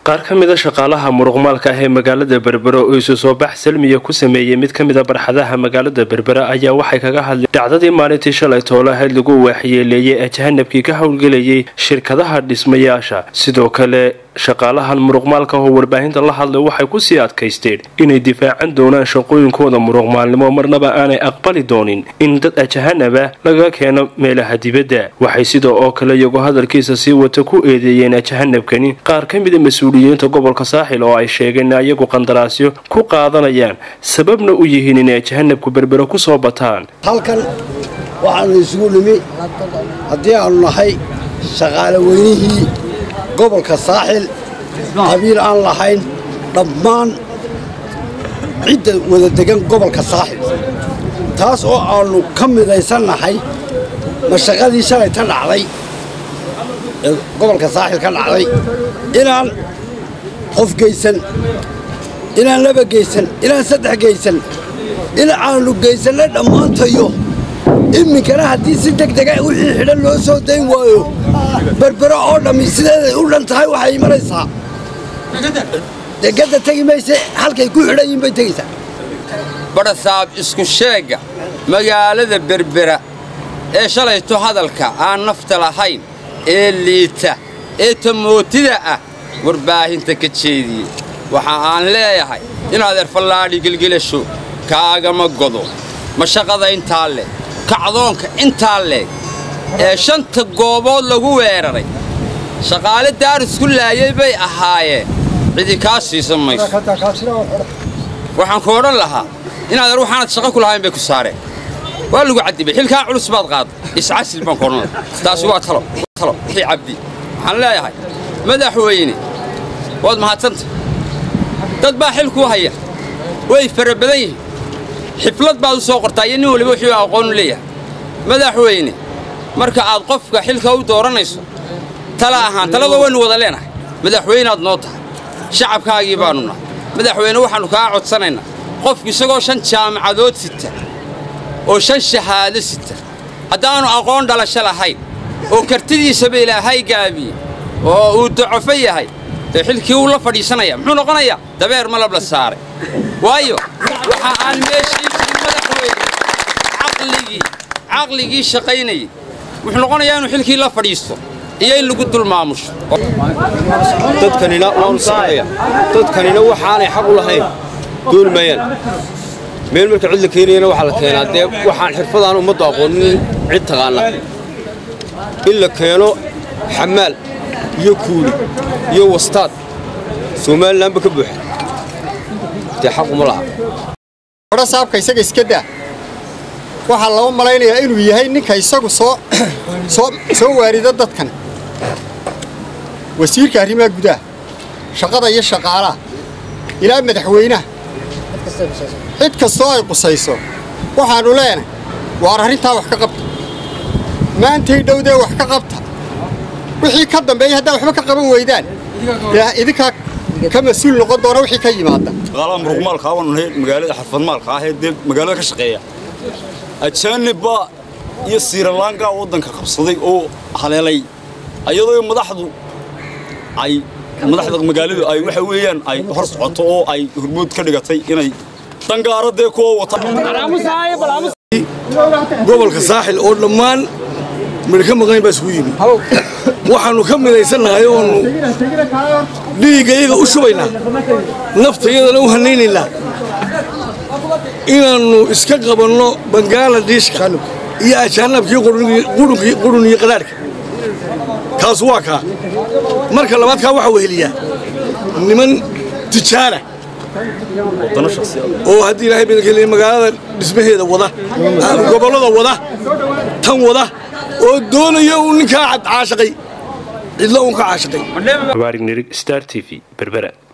qaar ka mida shaqaalaha muruqmaalka ah ee magaalada berbera oo isu soo bax salmiya ku sameeyey mid ka mida barxadaha magaalada berbera ayaa waxay kaga hadleen dhacdadii maalintii shalay toolahayd lagu waaxyeeleeyey ee jahanabkii ka howlgelayay shirkadaha dhismayaasha sidoo kale shaqaalahan muruqmaalka oo warbaahinta la hadlay waxay kusii adkaysteen inay difaacan doonaan shaqooyinkooda muruqmaalnimo marnaba aanay aqbali doonin in dad ajahanaba laga keeno meelaha dibadda waxay sidoo oo kale iyagoo hadalkiisa sii wata ku eedeeyeen ajahanabkani qaar ka mida mas-uuliyiinta gobolka saaxil oo ay sheegeen in iyagu qandaraasyo ku qaadanayaan sababna u yihiin inay ajahanabku berbera ku soo bataan halkan waxaanu isugu nimi haddii aanu nahay shaqaale weynihii gobolka saaxil qabiil aan lahayn dhammaan cidda wada degan gobolka saaxil taas oo aannu ka midaysannahay mashaqadii shalay ta dhacday ee gobolka saaxil ka dhacday inaan qof geysan inaan laba geysan inaan saddex geysan in aannu geysanna dhammaantayo iminkana haddii si deg dega wixii xidhan loo soo dayn waayo berbero oo dhammi sideeday u dhan tahay waxay imanaysaa degedda tegi mayse halkay ku xidhan yihin bay tegaysaa badhasaab isku sheegga magaalada berbera ee shalayto hadalka aan nafta lahayn ee liita ee tamootida ah warbaahinta ka jeediyey waxa aan leeyahay inaad erfallaadhi gelgelasho kaagama godo mashaqada intaa leeg kacdoonka intaa leeg ee shanta goobood lagu weeraray shaqaale daarisku laayay bay ahaayeen cidi kaa siisan mayso waxaan ku odhan lahaa inaad waxaanad shaqo ku lahayn bay ku saareen waa lagu caddibay xilkaa culus baad qaada iscasil baan ku odhan lahaa taasi waa talo talo wixii cabdi waxaan leeyahay madaxweyne waad mahadsanta dad baa xil kuu haya way fara badan yihiin xiflad baad u soo qortaa iyo nin waliba wuxuu aqoonu leeyahay madaxweyne marka aad qofka xilka u dooranayso tala ahaan talada waynu wada leenahay madaxweyneaad noo tahay shacabkaagii baannu nahay madaxweyne waxaannu kaa codsanaynaa qofku isagoo shan jaamacadood sita oo shan shahaado sita haddaannu aqoon dhalasho lahayn oo kartidiisaba ilaahay gaabiye oo uu docofo yahay dee xilkii uu la fadhiisanaya muxuu noqonayaa dabeer malab la saaray waayo waxa aan meeshii jirin madaxweyne caqligii caqligii shaqaynayay wuxuu noqonayaa inuu xilkii la fadhiisto iyo in lagu dul maamusho dadkanina waanu socdaya dadkanina waxaanay xaq u lahayn duulmayaan meel marka cid la keenayana waxaa la keenaa dee waxaan xirfadaan ummaddu aqoonin cid taqaana in la keeno xamaal iyo kuuli iyo wastaad somalilanba ka buuxa dee xaquma laha odha saabka isaga iska daa waxaa loo malaynayaa inuu yahay ninka isagu soo soo waarida dadkan wasiirka arrimaha gudaha shaqada iyo shaqaalaha ilaa madaxweynaha cid kastoo ay qusayso waxaannu leenahay waar arrintaa wax ka qabta maantay dhowdee wax ka qabta wixii ka dambeeya haddaa waxba ka qaban weydaan dee idinkaa ka mas-uul noqon doona wixii ka yimaada shaqaalaha muruqmaalka waanu nahay magaalada xarfadmaalka ah ee dee magaalada ka shaqeeya ajaanibba iyo siiralaankaa waddanka qabsaday oo haleelay ayadoo madaxdu ay madaxda magaaladu ay waxa weeyaan ay hor socoto oo ay hormood ka dhigatay inay dangaara dee kuwa wata gobolka saaxil oo dhammaan midha ka maqnayn baa isugu yimi waxaannu ka midaysannahay oonu dhiigga iyaga u shubaynaa nafta iyadana u hanaynaynaa inaannu iska qabanno bangaaladhiishka iyo ajaanabkii qurun iyo qadhaadhka kaas waa kaa marka labaad kaa waxaa weheliyaa niman tijaara oo haddii ilaahay badankeeliya magaalada dhismaheeda wada gobollada wada tan wada oo doonaya uu ninkaa caashaqay cidlo uun ka caashaqay star t v berbera